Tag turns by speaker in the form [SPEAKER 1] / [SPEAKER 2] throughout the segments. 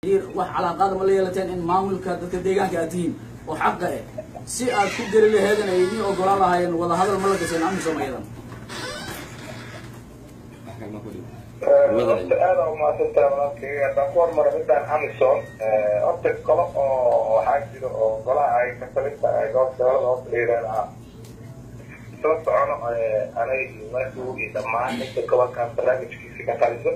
[SPEAKER 1] wax calaaqaada ma la yeelateen in maamulka dadka deegaanka aad tihiin oo xaqa eh si aad ku geli laheedan ay idiin ogolaan lahaayeen wada hadal ma la gaseen amisom ayadan
[SPEAKER 2] horta aada umaasantaha walaalkayga haddaan ku hormaro midaan amison horta golo oo waxaa jiro oo golaha ay kasalinta goobsabada horta la yidhaahdaa isla socono anay masuug iyo dhammaan inta gobolkan barnaamijkiisa ka taliso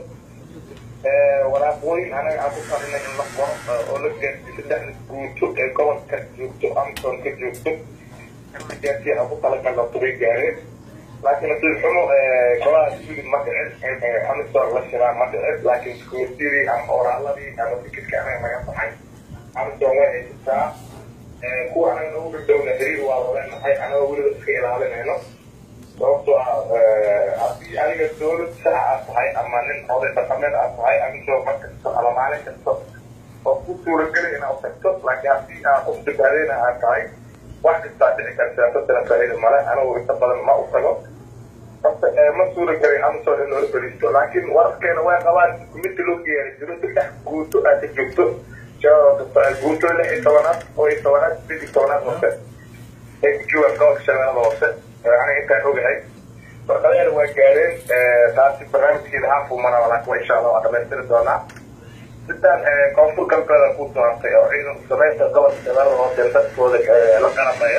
[SPEAKER 2] walaaqooyin anaga aan ku talinay in la qoro oo la gaarsiyo saddexda guuto ee gobolka joogto amison ka joogto in la gaarsiyo aan ku talagalno tubay gaareen laakiin nasiib xumo golaha sudi ma dhicin amison la shiraa ma dhicin laakiin commitidii ama oraaladii ama tikidka anaga naga baxay amison way haysataa kuwa anaga nagu dhadhowna xiriir waa loleenahay anagoo weliba iska ilaalinayno sababtoo ah haddii adiga dawlad sax aad tahay ama nin oday dhaqameed aad tahay amison mar kasto ama maalin kasto oo ku suurageli inaad tagto laakiin haddii aad qof dibaadeena aad tahay wax kastaa dhici kara siyaasadana faa'iida male anigu inta badan ma u tago horta ma suura gelin amison in loola fadhiisto laakiin wararkeena way qabaan midda loo geeyaari jiro saddex guuto aad ka joogto guuto lix iyo tobanaad oo iyo tobanaad sideed iyo tobanaad hoose ee ku joogaan gobolka shabeellada hoose aniga intaan ogahay warqadaheeda waa gaareen taasi barnaamijkeeda haafuu maraa laakiin waa insha allah waa dhamaystiri doonaa sidaan koonfur galbeeda ku doortay oo ciidan samaynta gobolka shabeellada hoose dadkooda la qalabeeyo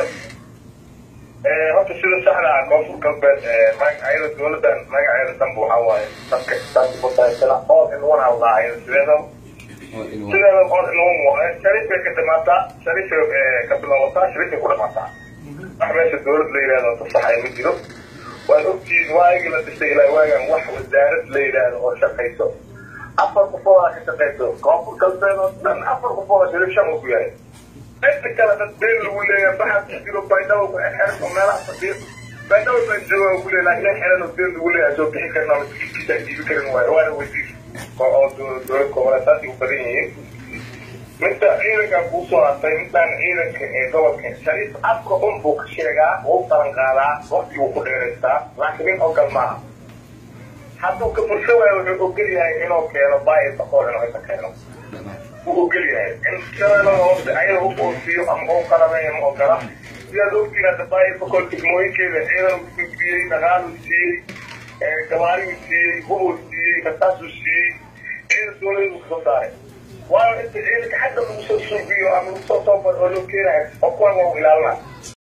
[SPEAKER 2] horta sida saxda ah koonfur galbeed ayada dowladan magaceeda danba waxaa waaye dadka taaskusaysana all in one hawdaa ayada sideeda sideeda all in one waaye sharifay ka dhamaataa sharifay ka bilaabataa sharifay ku dhamaataa wax meesha dowlad la yidhahdo tasaxaya ma jiro waad ogtihiin waagii la dhisay ilaa waagan wax wasaarad la yidhaahdo oo shaqayso afar qofoodaa ka shaqayso koonfur galbeed oo dhan afar qofooda sharif shan uu ku yahay inta kale dad been lagu leeyahay baxad ku jiro baydhabo ku xeran oo meelaha fadhiyo baydhabo baan jooga ku leeyahay laakiin xeran oo been lagu leeyahay soo bixi karin oo maskiinkiisa aan jiibi karin waayo waana weydiis oo dowlad goboleedtaasi u badan yihiin midda ciidanka kuu soo hartay midaan ciidanka ee gobolka shariif afka un buu ka sheegaa wuu talan qaadaa waqti wuu ku dheeraystaa laakiin nin ogal maaha hadduu ka fursho waayo wuxuu ogol yahay inuu keeno baayi bakool inuu inta keeno wuu ogol yahay in shabeellada hoose ayada u oosiyo ama u qalabeeyo ma ogola sidaad ogtiin hadda baayi bakool degmooyinkeeda ciidan u gudbiyey dhaqaaluu siiyey gabaariyuu siiyey hubuu siiyey kasaasuu siiyey ciidan dowladuu kasoo saaray waayo inta ciidanka xagga lagu soo suubiyo ama lagu soo toobar oo loo keenayo oo kuwan waa u ilaalinaa